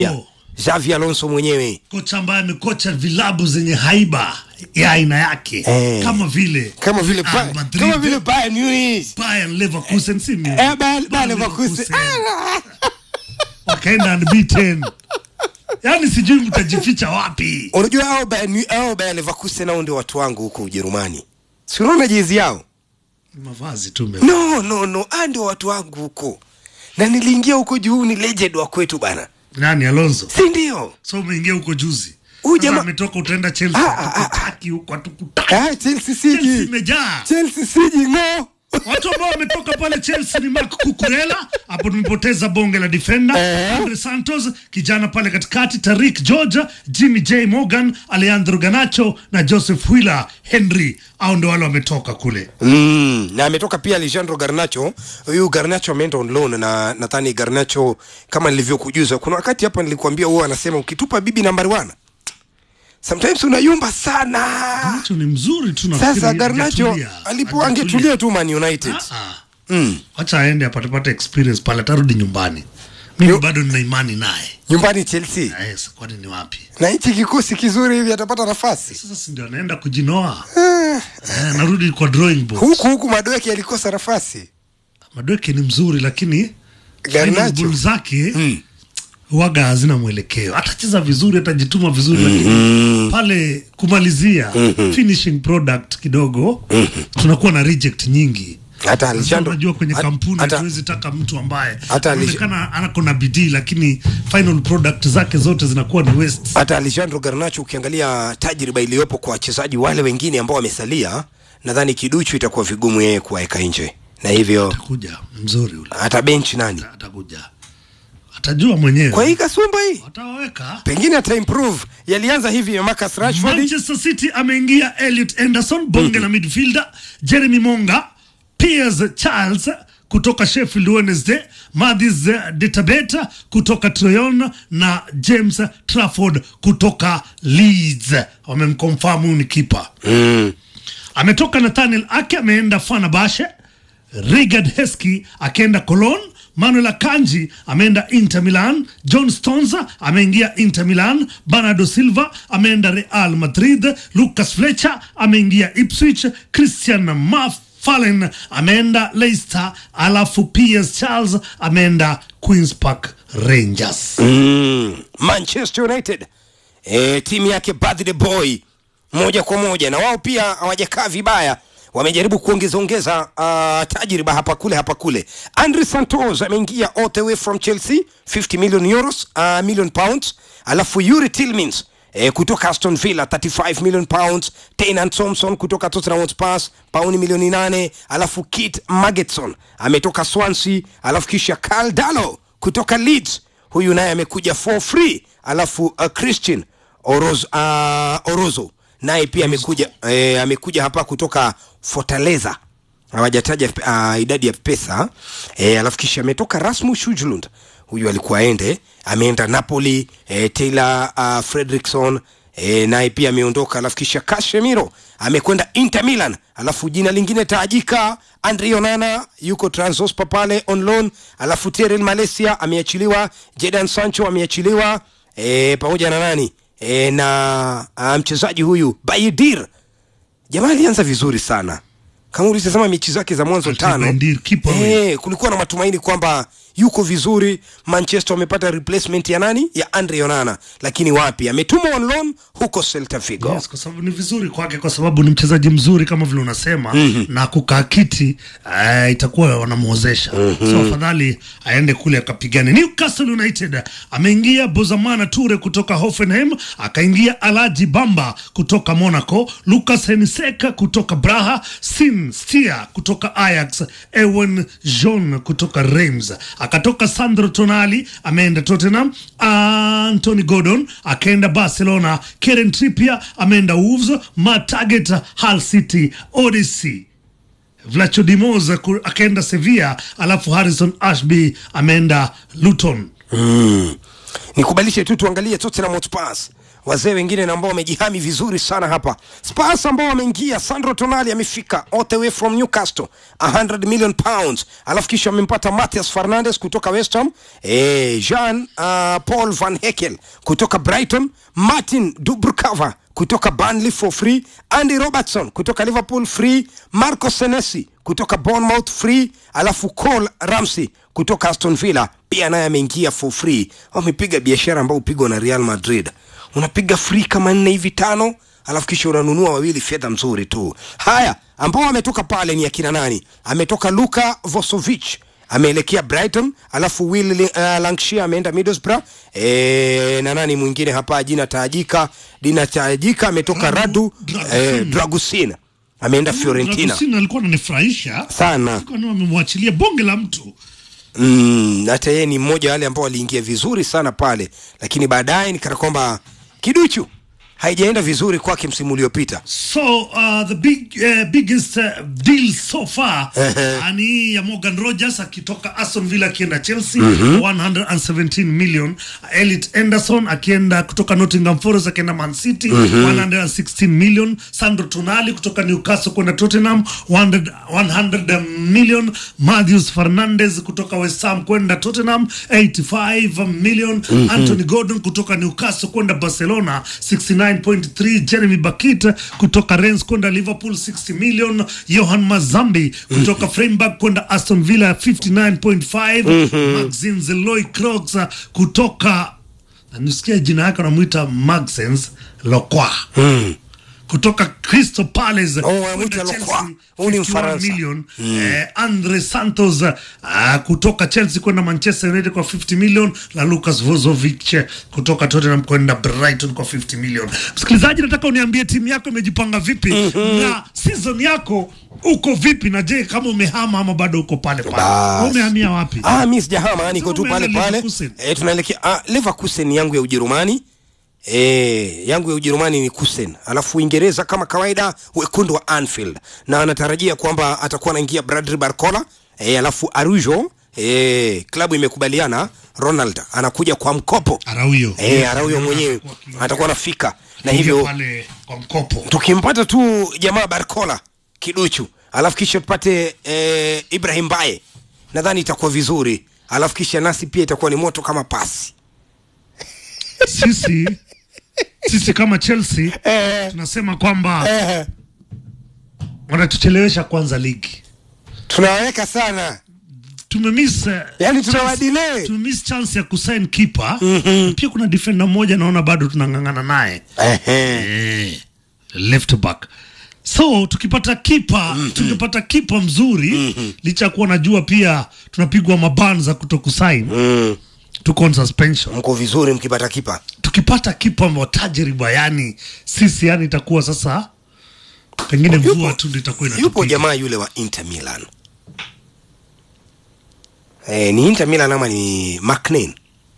Oh. Xavi Alonso mwenyewe kocha ambaye amekocha vilabu zenye haiba ya aina yake Eh. kama vile kama vile Ah, Bayern- Madrid, kama vile Bayern Munich Bayern Leverkusen si mimi. eh Bayern Bayern Bayern Leverkusen Ah, wakaenda unbeaten yaani sijui mtajificha wapi unajua hao Bayern Mu- hao Bayern Leverkusen nao ndio watu wangu huko Ujerumani si unaona jezi yao mavazi tu me- no no no ah ndio watu wangu huko na niliingia huko juu ni legend wa kwetu bana nani alonso si ndio so umeingia huko juzi Huyu Sasa jamaa- ametoka utaenda chelsea Ah, ah, ah, hatukutaki huko hatukutaki ah Chelsea chelsea siji imejaa Chelsea siji ngo watu ambao wametoka pale chelsea ni mark kukurela hapo tumepoteza bonge la defender Eh. andre santos kijana pale katikati tarik georgia jimmy j morgan alejandro ganacho na joseph willer henry au ndio wale wametoka kule Mm, na ametoka pia Alejandro Garnacho. Huyu Garnacho ameenda on loan na nadhani Garnacho kama nilivyokujuza, kuna wakati hapa nilikuambia huwa anasema ukitupa bibi nambari 1 sometimes unayumba sana. Garnacho ni mzuri tu nafikiri Sasa Garnacho hajatulia. alipo angetulia tu Man United. Ah, ah. Mm. wacha aende apatepate experience pale atarudi nyumbani mimi Yo- bado nina imani naye Nyumbani Chelsea. Ah, yes, kwani ni wapi Na hichi kikosi kizuri hivi atapata nafasi. sasa si ndio anaenda kujinoa Ah, eh, narudi kwa drawing board huku huku Madoeke alikosa nafasi. madweke ni mzuri lakini Garnacho. final ball zake Mm. waga hazina mwelekeo atacheza vizuri atajituma vizuri lakini pale kumalizia finishing product kidogo tunakuwa na reject nyingi Hata Sasa Alejandro unajua kwenye hata- kampuni hata- hatuwezi taka mtu ambaye Hata Alej- anaonekana anako na bidii lakini final product zake zote zinakuwa ni waste hata Alejandro Garnacho ukiangalia tajriba iliyopo kwa wachezaji wale wengine ambao wamesalia, nadhani kiduchu itakuwa vigumu yeye kuwaweka nje, na hivyo atakuja mzuri ule hata benchi nani atakuja atajua mwenyewe kwa hii kasumba hii atawaweka pengine ata improve. Yalianza hivi ya Marcus Rashford, Manchester City ameingia Elliot Anderson bonge la midfielder, Jeremy Monga, Piers Charles kutoka Sheffield Wednesday, Mathis Detabeta kutoka Troyon na James Trafford kutoka Leeds. Wamemconfirm huyu ni kipa. mm. Ametoka Nathaniel Ake ameenda Fenerbahce, Rigard Heskey akienda Cologne, Manuel Akanji ameenda Inter Milan, John Stones ameingia Inter Milan, Bernardo Silva ameenda Real Madrid, Lucas Fletcher ameingia Ipswich, Christian Mafallen ameenda Leicester, alafu Piers Charles ameenda Queens Park Rangers. Mm. Manchester United e, timu yake birthday boy moja kwa moja, na wao pia hawajakaa vibaya, wamejaribu kuongeza ongeza uh, tajriba hapa kule hapa kule. Andre Santos ameingia all the way from Chelsea 50 million euros uh, million pounds, alafu Yuri Tillmans E, kutoka Aston Villa 35 million pounds, Taynan Thompson kutoka Tottenham Hotspur pauni milioni nane, alafu Kit Magetson ametoka Swansea, alafu kisha Karl Darlow kutoka Leeds huyu naye amekuja for free alafu uh, christian Oroz, uh, orozo naye pia amekuja eh, amekuja hapa kutoka fortaleza hawajataja uh, idadi ya pesa eh, alafu kisha ametoka rasmus Hujlund huyu alikuwa aende ameenda napoli eh, taylor uh, fredrickson E, naye pia ameondoka alafu kisha Casemiro amekwenda Inter Milan alafu jina lingine taajika Andre Onana yuko Transospor pale on loan alafu Terel Malaysia ameachiliwa Jadon Sancho ameachiliwa e, pamoja na nani e, na uh, mchezaji huyu Bayedir jamaa alianza vizuri sana kama ulivyosema mechi zake za mwanzo Alfred tano Bayedir, keeper huyu. eh, kulikuwa na matumaini kwamba yuko vizuri manchester wamepata replacement ya nani ya andre onana lakini wapi ametumwa on loan huko celta vigo Yes, kwa sababu ni vizuri kwake kwa sababu ni mchezaji mzuri kama vile unasema na kukaa kiti uh, itakuwa wanamwozesha so afadhali aende kule akapigane newcastle united ameingia bozamana ture kutoka hoffenheim akaingia alaji bamba kutoka monaco lucas heniseka kutoka braha sin stia kutoka ajax ewen john kutoka reims akatoka sandro tonali ameenda tottenham anthony gordon akaenda barcelona keren trippier ameenda wolves mataget hull city odyssey Vlacho Dimoz ku- akaenda Sevilla, alafu Harrison Ashby ameenda Luton. mm. nikubalishe tu tuangalie tottenham hotspurs wazee wengine na ambao wamejihami vizuri sana hapa. Spurs ambao wameingia, Sandro Tonali amefika all the way from Newcastle 100 million pounds, alafu kisha wamempata Matthias Fernandes kutoka West Ham, eh, Jean uh, Paul Van Hekel kutoka Brighton, Martin Dubrukava kutoka Burnley for free, Andy Robertson kutoka Liverpool free, Marco Senesi kutoka Bournemouth free, alafu Cole Ramsey kutoka Aston Villa pia naye ameingia for free. Wamepiga biashara ambayo upigwa na Real Madrid, unapiga free kama nne hivi tano, alafu kisha unanunua wawili, fedha mzuri tu. Haya, ambao ametoka pale ni akina nani? Ametoka Luka Vosovic ameelekea Brighton, alafu Will uh, Lancashire ameenda Middlesbrough e, na nani mwingine hapa jina taajika dina taajika ametoka Radu Dragusin. eh, Dragusin ameenda Fiorentina Dragostin alikuwa ananifurahisha sana kwani wamemwachilia bonge la mtu mm, hata yeye ni mmoja wa wale ambao waliingia vizuri sana pale, lakini baadaye nikana kwamba kiduchu haijaenda vizuri kwake msimu uliopita. so uh, the big, uh, biggest uh, deal so far Ehe. uh, ni hii ya Morgan Rogers akitoka Aston Villa akienda Chelsea 117 million Elliot Anderson akienda kutoka Nottingham Forest akienda Man City 116 million Sandro Tonali kutoka Newcastle kwenda Tottenham 100, 100 million Matthews Fernandes kutoka West Ham kwenda Tottenham 85 million Anthony Gordon kutoka Newcastle kwenda Barcelona 69.3 Jeremy Bakit kutoka Rennes kwenda Liverpool 60 million Johan Mazambi kutoka Freiburg kwenda Aston Villa 59.5 Maxim Zeloy Kroos kutoka nisikia jina yake anamwita Maxens Lokwa kutoka Crystal Palace Oh, kwenda anamwita Chelsea, Lokwa. Huyu ni 51 Mfaransa. million eh, Andre Santos uh, kutoka Chelsea kwenda Manchester United kwa 50 million na Lucas Vozovic eh, kutoka Tottenham kwenda Brighton kwa 50 million. Msikilizaji, nataka uniambie timu yako imejipanga vipi na season yako uko vipi, na je kama umehama ama bado uko pale pale? Bas. Wewe Umehamia wapi? Ah, mi sijahama, niko tu Umeenda pale pale. Leverkusen. Eh, tunaelekea ah, Leverkusen yangu ya Ujerumani. Eh, yangu ya Ujerumani ni Kusen. Alafu Uingereza kama kawaida wekundu wa Anfield. Na anatarajia kwamba atakuwa anaingia Bradley Barcola. Eh, alafu Arujo eh, klabu imekubaliana Ronald anakuja kwa mkopo. Araujo. Eh, Araujo mwenyewe atakuwa anafika. Na hivyo pale kwa mkopo. tukimpata tu jamaa Barcola kiduchu, alafu kisha tupate eh, Ibrahim Baye, nadhani itakuwa vizuri, alafu kisha nasi pia itakuwa ni moto kama pasi Sisi sisi kama Chelsea tunasema kwamba wanatuchelewesha kwanza ligi. tunaweka sana, tumemiss eh, Yani chance- tunawadelay. tumemiss chance ya kusign keeper Na pia kuna defender mmoja naona bado tunang'ang'ana naye eh, left back so tukipata kipa tukipata kipa mzuri licha ya kuwa najua pia tunapigwa maban za kuto kusign mm. tuko on suspension mko vizuri mkipata kipa tukipata kipa wa tajriba yani sisi yani itakuwa sasa pengine Yupo- mvua tu ndio itakuwa yupo inatupiga jamaa yule wa Inter Milan eh, ni Inter Milan ama ni McNeil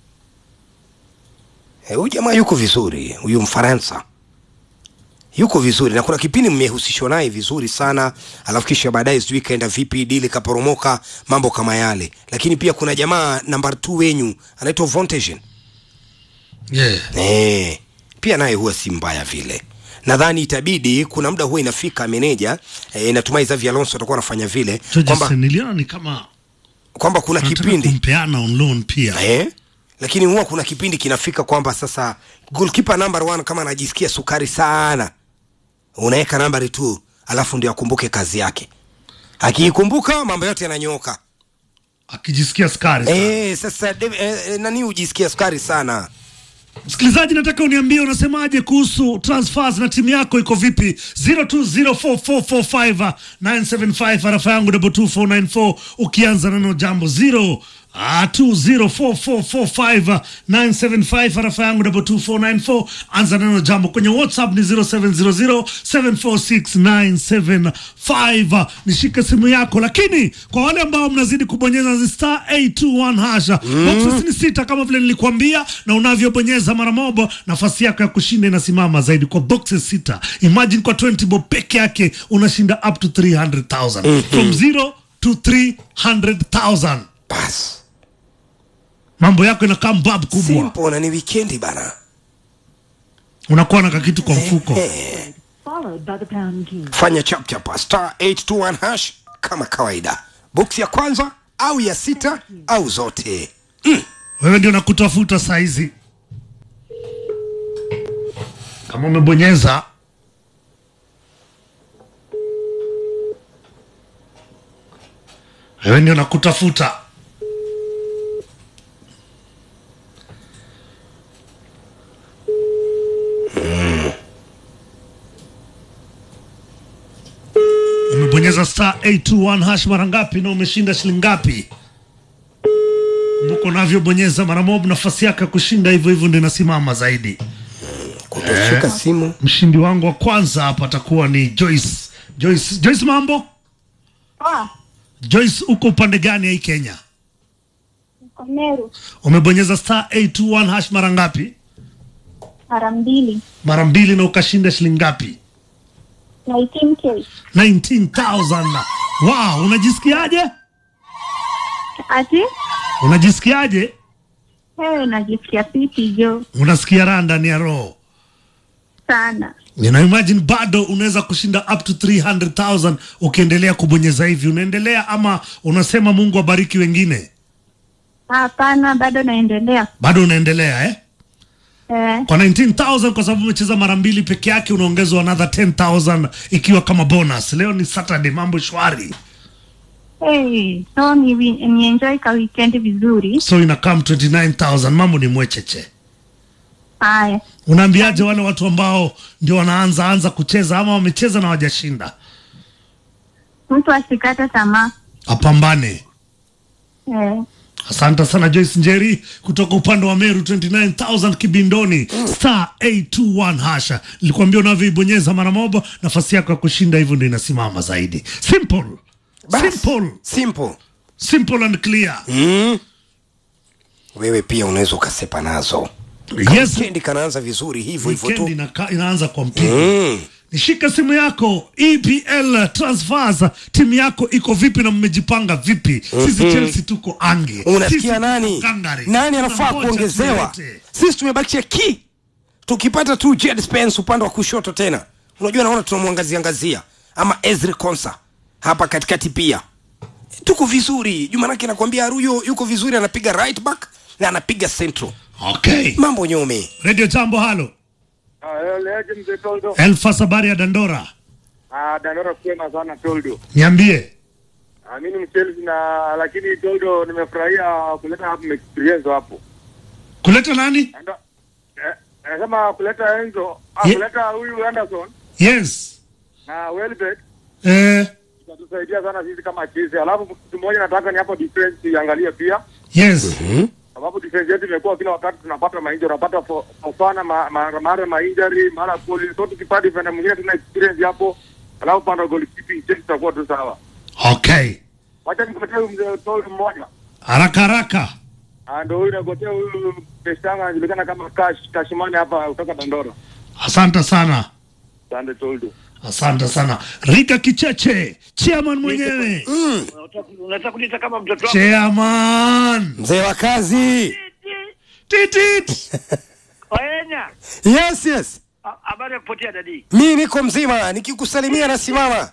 eh, huyu jamaa yuko vizuri, huyu Mfaransa yuko vizuri, na kuna kipindi mmehusishwa naye vizuri sana, alafu kisha baadaye sijui kaenda vipi, dili kaporomoka, mambo kama yale. Lakini pia kuna jamaa namba 2 wenyu anaitwa Vontagen yeah. Eh, pia naye huwa si mbaya vile. Nadhani itabidi kuna muda huwa inafika meneja eh, natumai Xavi Alonso atakuwa anafanya vile kwamba George niliona ni kama kwamba kuna anataka kipindi kumpeana on loan pia eh, lakini huwa kuna kipindi kinafika kwamba sasa goalkeeper number one kama anajisikia sukari sana, unaweka nambari tu, alafu ndio akumbuke kazi yake. Akiikumbuka mambo yote yananyooka. akijisikia skari sana. Eh, sasa Dav- eh, eh, nani hujisikia sukari sana? Msikilizaji, nataka uniambie unasemaje kuhusu transfers na timu yako iko vipi? 0204445975 arafa yangu double 2494 ukianza neno jambo 0 Ah, 204445975 arafa yangu double 2494 anza neno jambo kwenye whatsapp ni 0700746975 nishike simu yako lakini kwa wale ambao mnazidi kubonyeza zi star 821 hasha boxes ni sita kama vile nilikuambia na unavyobonyeza mara moja nafasi yako ya kushinda inasimama zaidi kwa boxes sita imagine kwa 20 bob peke yake unashinda up to 300000 from 0 to 300000 Basi mambo yako inakaa mbab kubwa simple na ni wikendi bana. unakuwa na kakitu kwa mfuko followed by the pound key. fanya chapchapa star 821 hash kama kawaida boksi ya kwanza au ya sita au zote wewe ndio nakutafuta saizi kama umebonyeza wewe ndio nakutafuta umebonyeza star 821 hash mara ngapi na umeshinda shilingi ngapi kumbuka unavyobonyeza mara moja nafasi yake ya kushinda hivyo hivyo ndio inasimama zaidi kutoshika simu mshindi wangu wa kwanza hapa atakuwa ni Joyce Joyce Joyce mambo Ah, Joyce uko upande gani ya hii Kenya kwa Meru umebonyeza star 821 hash mara ngapi mara mbili mara mbili na ukashinda shilingi ngapi 19k 19000 wow unajisikiaje ati unajisikiaje wewe najisikia fiti jo unasikia raha ndani ya roho sana nina imagine bado unaweza kushinda up to 300000 ukiendelea kubonyeza hivi unaendelea ama unasema mungu abariki wengine hapana bado naendelea bado unaendelea eh eh, kwa 19000 kwa sababu umecheza mara mbili peke yake unaongezwa another 10000 ikiwa kama bonus leo ni saturday mambo shwari hey, so ni, ni enjoy ka weekend vizuri so ina come 29000 mambo ni mwecheche haya unaambiaje wale watu ambao ndio wanaanza anza kucheza ama wamecheza na wajashinda mtu asikate tamaa apambane eh, asante sana joyce njeri kutoka upande wa meru 29000 kibindoni star 821 hasha nilikuambia unavyoibonyeza mara moja nafasi yako ya kushinda hivyo ndio inasimama zaidi simple Bas. simple simple simple and clear mm. wewe pia unaweza ukasepa nazo yes kendi kanaanza vizuri hivyo hivyo weekend tu inaka, inaanza kwa mpigo mm. nishika simu yako EPL transfers timu yako iko vipi na mmejipanga vipi sisi Chelsea tuko ange Sisi unasikia tuko nani kangari. nani anafaa Tunangoja kuongezewa tulete. sisi tumebakisha ki tukipata tu Jed Spence upande wa kushoto tena unajua naona tunamwangazia ngazia ama Ezri Konsa hapa katikati pia tuko vizuri juu manake nakwambia Aruyo yuko vizuri anapiga right back na anapiga central okay mambo nyome radio jambo halo Ah, leje mzee Toldo. Elfas habari ya Dandora Ah, Dandora kwema sana Toldo. niambie Ah, mimi ni Chelsea na lakini Toldo nimefurahia kuleta hapo experience hapo. kuleta nani Anda eh, nasema kuleta Enzo, ah, Ye- kuleta huyu Anderson yes na Welbeck eh, itatusaidia sana sisi kama Chelsea. Alafu kitu moja nataka ni hapo defense iangalie pia. yes Sababu defense yetu imekuwa kila wakati tunapata mainjari, tunapata fo- Fofana ma- ma- mara mainjari, mara poli. So tukipata defender mwingine tuna experience hapo. Alafu panda goalkeeping Chelsea tutakuwa tu sawa. okay Wacha nikupatie huyu mzee Toldo mmoja. haraka haraka Ah, ndo huyu nagotea huyu pestanga anajulikana kama Cash Kashimani hapa kutoka Dandora. asante sana Sande Toldo. asante sana Rika Kicheche chairman mwenyewe unataka kuniita kama mtoto wako chairman mzee wa kazi titit waenya yes yes Ha- habari ya kupotea dadi mi niko mzima nikikusalimia nasimama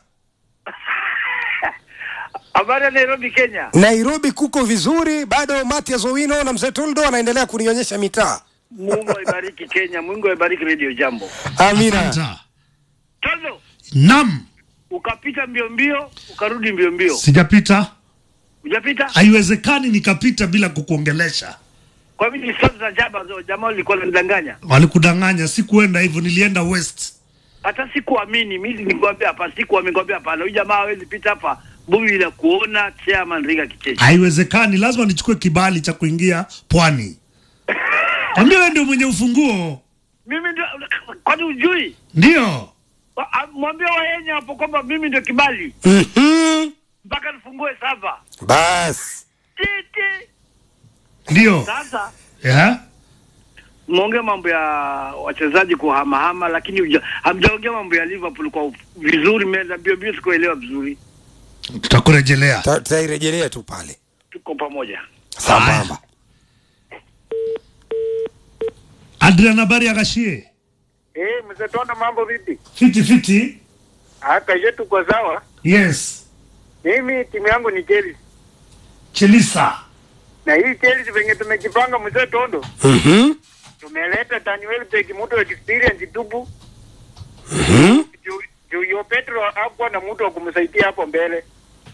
habari ya nairobi kenya nairobi kuko vizuri bado matias owino na mzee toldo anaendelea kunionyesha mitaa mungu aibariki kenya mungu aibariki radio jambo amina Asante. tolo nam ukapita mbio mbio ukarudi mbio mbio sijapita ujapita haiwezekani nikapita bila kukuongelesha kwa mimi ni stori za jaba zo jamaa walikuwa nanidanganya walikudanganya sikuenda hivyo nilienda west hata sikuamini mimi nikwambia hapa sikuamini kwambia hapana huyu jamaa hawezi pita hapa bubi la kuona chairman riga kichechi haiwezekani lazima nichukue kibali cha kuingia pwani ambia wewe ndio mwenye ufunguo mimi ndio kwani ujui ndio Wa- a- mwambie waenya hapo kwamba mimi ndio kibali Mhm. mpaka nifungue sava basi titi ndio sasa yeah? mmeongea mambo ya wachezaji kuhamahama lakini huja- hamjaongea mambo ya liverpool kwa vizuri meza mbio mbio sikuelewa vizuri tutakurejelea Ta- tutairejelea tu pale tuko pamoja sambamba adrian habari ya gashie Eh, mzee Tondo, mambo vipi? fiti fiti Haka yetu tuko sawa. yes Mimi timu yangu ni Chelsea. chelisa Na hii Chelsea venye tumejipanga mzee Tondo, Mhm. tumeleta Daniel Peki mtu wa experience tupu. Juu juu yo Petro hakuwa na mtu wa kumsaidia hapo mbele.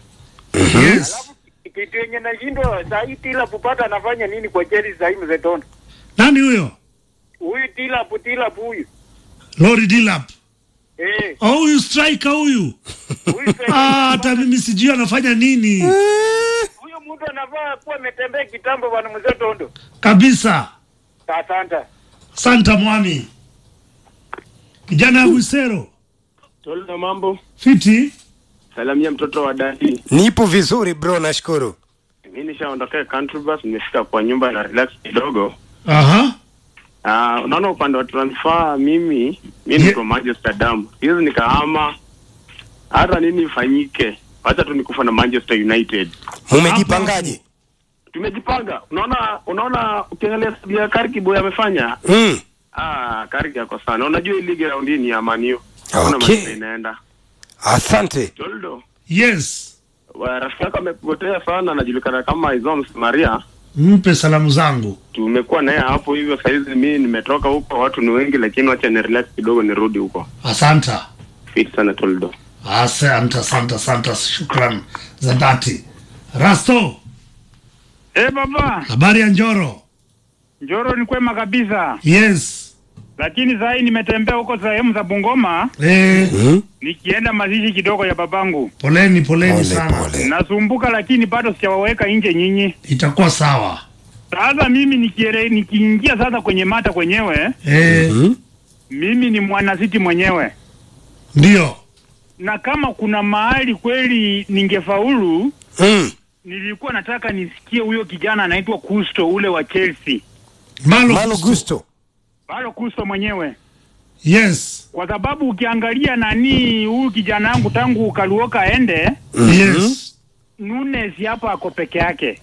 yes Alafu kitu yenye nashindwa saa hii Tila kupata anafanya nini kwa Chelsea saa hii mzee Tondo? nani huyo Huyu Tila Tila huyu. lori dilap Eh, oh, huyu striker huyu huyu Ah, hata mimi sijui anafanya nini huyo mtu anafaa kuwa ametembea kitambo bwana mzee Tondo. kabisa Asante. santa mwami kijana ya Gwisero Tolna mambo. fiti Salamia mtoto wa dadi. nipo vizuri bro nashukuru Mi nishaondokea country bus, nimefika kwa nyumba na relax kidogo. aha Uh, unaona upande wa transfer mimi mi Ye- niko Manchester damu hizi nikahama, hata nini ifanyike, wacha tu nikufa na Manchester United. mumejipangaje Tumejipanga, unaona unaona, ukiangalia ya Kariki boy amefanya mm. ah, Kariki yako sana. Unajua hii ligi raundi hii ni ya Man U, hakuna Okay. mahali inaenda. asante Toldo, yes wa- rafiki yako amepotea sana, anajulikana kama Izoms Maria mpe salamu zangu tumekuwa naye hapo hivyo. Sahizi mi nimetoka huko, watu ni wengi, lakini wacha ni relax kidogo, nirudi huko. asanta Fit sana Toldo. asante asante asante shukran za dhati rasto Eh, baba, habari ya njoro Njoro ni kwema kabisa, yes lakini saa hii nimetembea huko sehemu za Bungoma eh, mm. nikienda mazishi kidogo ya babangu. poleni poleni pole sana pole Nasumbuka, lakini bado sijawaweka nje nyinyi. itakuwa sawa Sasa mimi nikiere, nikiingia sasa kwenye mata kwenyewe, eh, mm. mimi ni mwanasiti mwenyewe, ndio na kama kuna mahali kweli ningefaulu, Mm. nilikuwa nataka nisikie huyo kijana anaitwa Kusto ule wa Chelsea, malo, malo gusto Paulo Kusto mwenyewe yes kwa sababu ukiangalia nani huyu kijana wangu tangu Kaluoka aende yes Nunes hapa ako peke yake.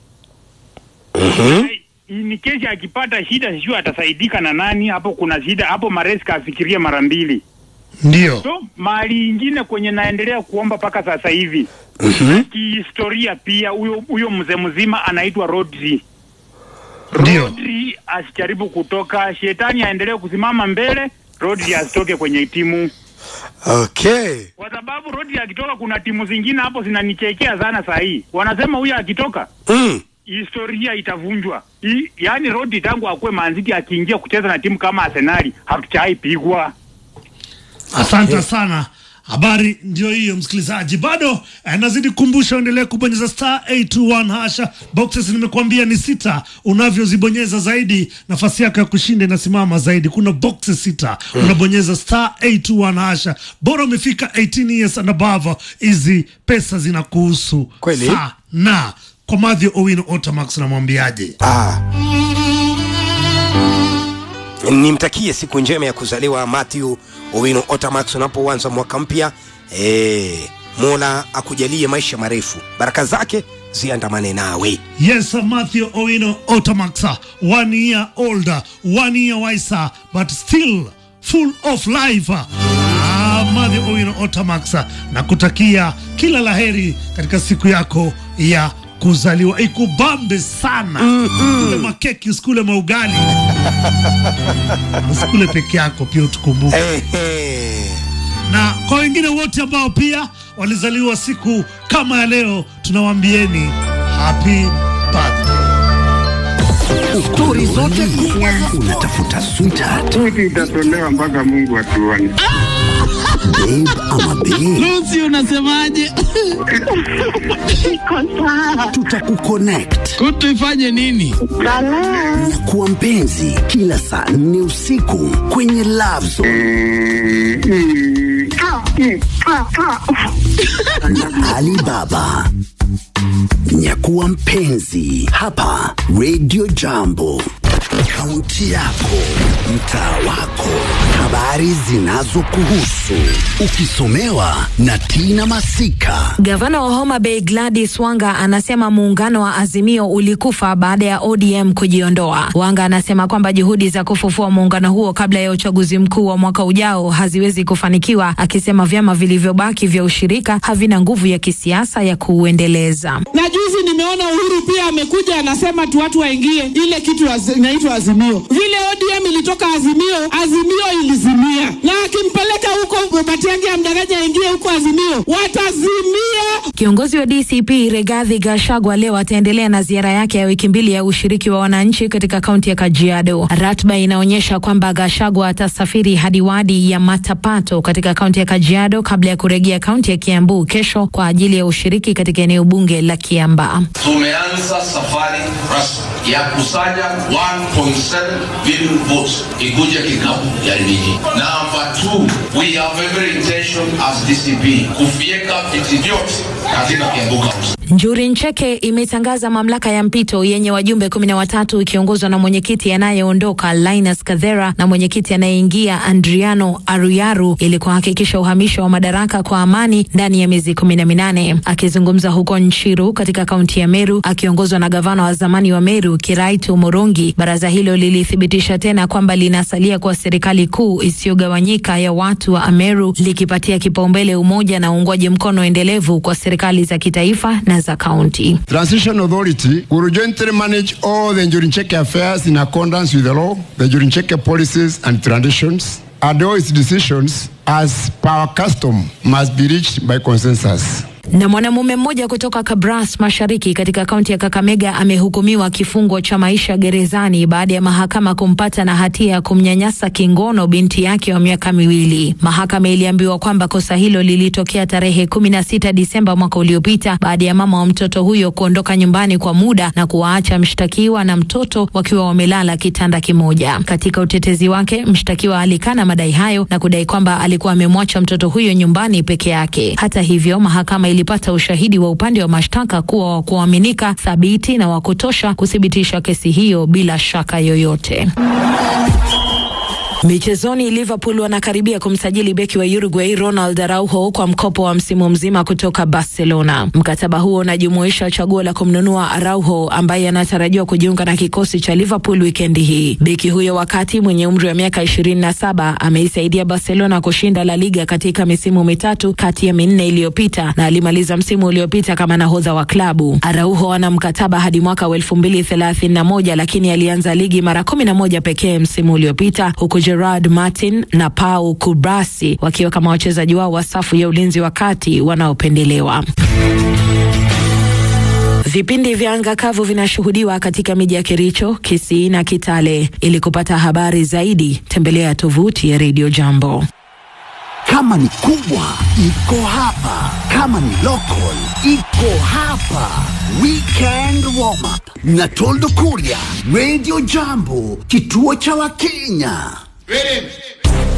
Mhm. Ni kesha akipata shida, sijui atasaidika na nani. Hapo kuna shida hapo, Maresca afikirie mara mbili. ndio So mahali ingine kwenye naendelea kuomba mpaka sasa hivi Mhm. kihistoria, pia huyo huyo mzee mzima anaitwa Rodri. Ndio. Rodri asijaribu kutoka, shetani aendelee kusimama mbele, Rodri asitoke kwenye timu okay kwa sababu Rodri akitoka, kuna timu zingine hapo zinanichekea sana saa hii, wanasema huyo akitoka mm. historia itavunjwa. I- Yaani Rodri tangu akuwe manziki akiingia kucheza na timu kama Arsenali hatuchaipigwa. asante sana habari ndio hiyo msikilizaji bado eh, nazidi kukumbusha uendelee kubonyeza star 821 hasha boxes nimekuambia ni sita unavyozibonyeza zaidi nafasi yako ya kushinda inasimama zaidi kuna boxes sita unabonyeza star 821 hasha bora umefika 18 years and above hizi pesa zinakuhusu Kweli? sana kwa madhi owino otamax namwambiaje ah. nimtakie siku njema ya kuzaliwa Matthew Owino Otamax unapoanza mwaka mpya e, Mola akujalie maisha marefu, baraka zake ziandamane nawe. Yes, Matthew Owino Otamaxa, one year older, one year wiser, but still full of life. Ah, Matthew Owino Otamaxa, na kutakia kila laheri katika siku yako ya kuzaliwa, ikubambe sana. Kule makeki, usikule maugali, usikule peke yako, pia utukumbuke Ehe. na kwa wengine wote ambao pia walizaliwa siku kama ya leo, tunawaambieni happy birthday. Stori zote kubwa unatafuta sweetheart, Tuti itatolewa mpaka Mungu atuone. babe ama babe, Lucy unasemaje? Iko sawa. tutakuconnect Kutu ifanye nini? Balaa. na kuwa mpenzi kila saa nne usiku kwenye Love Zone Ah, mm, ah, ah. na Alibaba. Nyakuwa mpenzi hapa Radio Jambo. Kaunti yako, mtaa wako, habari zinazokuhusu, ukisomewa na Tina Masika. Gavana wa Homa Bay Gladys Wanga anasema muungano wa Azimio ulikufa baada ya ODM kujiondoa. Wanga anasema kwamba juhudi za kufufua muungano huo kabla ya uchaguzi mkuu wa mwaka ujao haziwezi kufanikiwa, akisema vyama vilivyobaki vya ushirika havina nguvu ya kisiasa ya kuuendeleza. na juzi nimeona Uhuru pia amekuja anasema tu watu waingie ile kitu az- inaitwa Azimio. Vile ODM ilitoka Azimio, Azimio ilizimia, na akimpeleka huko Matiang'i amdanganya aingie huko Azimio, watazimia. Kiongozi wa DCP Regathi Gachagua leo ataendelea na ziara yake ya wiki mbili ya ushiriki wa wananchi katika kaunti ya Kajiado. Ratiba inaonyesha kwamba Gachagua atasafiri hadi wadi ya Matapato katika kaunti ya Kajiado kabla ya kurejea kaunti ya Kiambu kesho kwa ajili ya ushiriki katika eneo bunge la Kiambaa. Tumeanza safari rasmi ya kusanya 1.7 billion votes ikuje kikapu ya ligi. Number two, we have every intention as DCP kufieka viti vyote katika Kiambu County. Njuri Ncheke imetangaza mamlaka ya mpito yenye wajumbe kumi na watatu ikiongozwa na mwenyekiti anayeondoka Linus Kadhera na mwenyekiti anayeingia Andriano Aruyaru ili kuhakikisha uhamisho wa madaraka kwa amani ndani ya miezi kumi na minane. Akizungumza huko Nchiru katika kaunti ya Meru akiongozwa na gavana wa zamani wa Meru Kiraitu Morongi, baraza hilo lilithibitisha tena kwamba linasalia kwa serikali kuu isiyogawanyika ya watu wa Ameru likipatia kipaumbele umoja na uungwaji mkono endelevu kwa serikali za kitaifa na za kaunti. Transition Authority will jointly manage all the Njurincheke affairs in accordance with the law, the Njurincheke policies and traditions, and all its decisions, as per our custom, must be reached by consensus. Na mwanamume mmoja kutoka Kabras Mashariki katika kaunti ya Kakamega amehukumiwa kifungo cha maisha gerezani baada ya mahakama kumpata na hatia ya kumnyanyasa kingono binti yake wa miaka miwili. Mahakama iliambiwa kwamba kosa hilo lilitokea tarehe 16 Disemba mwaka uliopita baada ya mama wa mtoto huyo kuondoka nyumbani kwa muda na kuwaacha mshtakiwa na mtoto wakiwa wamelala kitanda kimoja. Katika utetezi wake, mshtakiwa alikana madai hayo na kudai kwamba alikuwa amemwacha mtoto huyo nyumbani peke yake. Hata hivyo, mahakama ilipata ushahidi wa upande wa mashtaka kuwa wa kuaminika, thabiti na wa kutosha kuthibitisha kesi hiyo bila shaka yoyote. Michezoni, Liverpool wanakaribia kumsajili beki wa Uruguay Ronald Araujo kwa mkopo wa msimu mzima kutoka Barcelona. Mkataba huo unajumuisha chaguo la kumnunua Araujo ambaye anatarajiwa kujiunga na kikosi cha Liverpool wikendi hii. Beki huyo wakati mwenye umri wa miaka 27 ameisaidia Barcelona kushinda La Liga katika misimu mitatu kati ya minne iliyopita na alimaliza msimu uliopita kama nahodha wa klabu. Araujo ana mkataba hadi mwaka wa 2031 lakini alianza ligi mara 11 pekee msimu uliopita huku Gerard Martin na Pau Kubrasi wakiwa kama wachezaji wao wa safu ya ulinzi wa kati wanaopendelewa. Vipindi vya anga kavu vinashuhudiwa katika miji ya Kericho, Kisii na Kitale. Ili kupata habari zaidi, tembelea tovuti ya Radio Jambo. Kama ni kubwa iko hapa, kama ni local iko hapa. Weekend warm up na Toldo Kuria, Radio Jambo, kituo cha Wakenya. Ready?